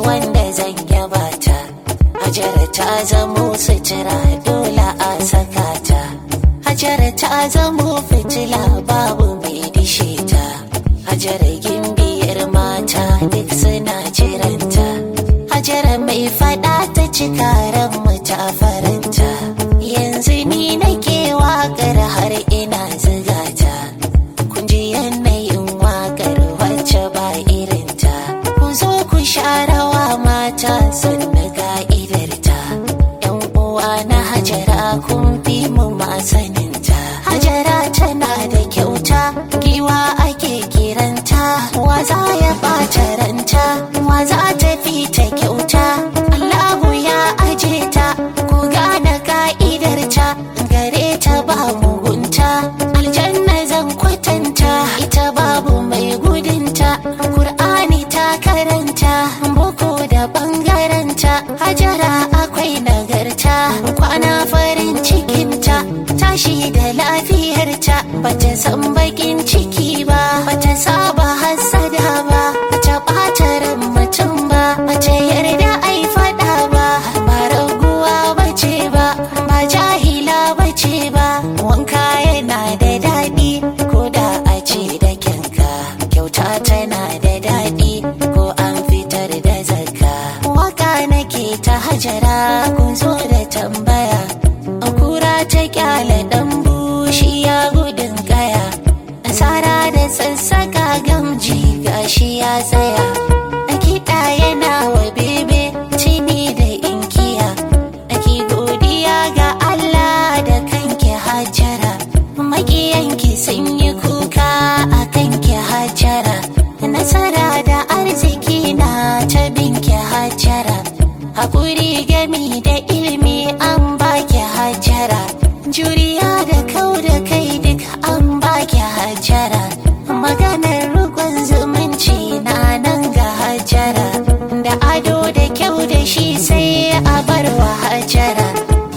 wanda zan yaba ta hajara ta zamo sutura dole a saka ta hajara ta zamo fitila babu mai dishe ta hajara gimbiyar mata duk suna jiranta hajara mai fada ta cika ran mu ta faranta yanzu ni nake waƙar har ina ziga ta kun ji yanayin waƙar wacce ba irinta ku zo ku sha rawa mata sannu ka'idarta yan uwa na hajara kun fi mu masaninta hajara tana da kyauta giwa ake kiranta wa za ya ɓata ranta wa za ta fi ta kyauta Allahu ya aje ta ku gane ka'idarta gare ta ba mugunta aljanna zan kwatanta ita babu mai gudunta Kur'ani ta karanta boko da bangaranta hajara akwai nagarta kwana farin cikinta tashi da lafiyarta bata san bakin ciki ba bata saba hassada ba bata ɓata ran mutum ba bata yarda ai faɗa ba ba raguwa bace ba ba jahila bace ba wanka yana da daɗi ko da a ce da kyanka kyauta tana da daɗi ko an fitar da zakka waka nake ta hajara kun zo da tambaya kura ta kyale dan bushi ya gudun kaya asara da sassaka gamji gashi ya tsaya a kiɗa yana wa bebe tini da inkiya ake godiya ga Allah da kanki hajara makiyanki sun yi kuka a kanki hajara nasara da arziki na ta binki hajara haƙuri gami da ilimi an baki hajara juriya da kau da kai duk an baki hajara maganar rukun zumunci na nan ga hajara da ado da kyau da shi sai a bar wa hajara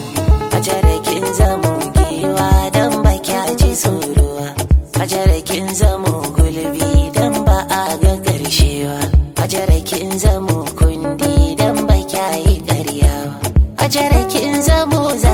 hajara kin zamo giwa don ba kya ji tsorowa hajara kin zamo gulbi don ba a ga ƙarshewa hajara kin zamo kundi don ba kya yi ƙaryawa hajara kin zamo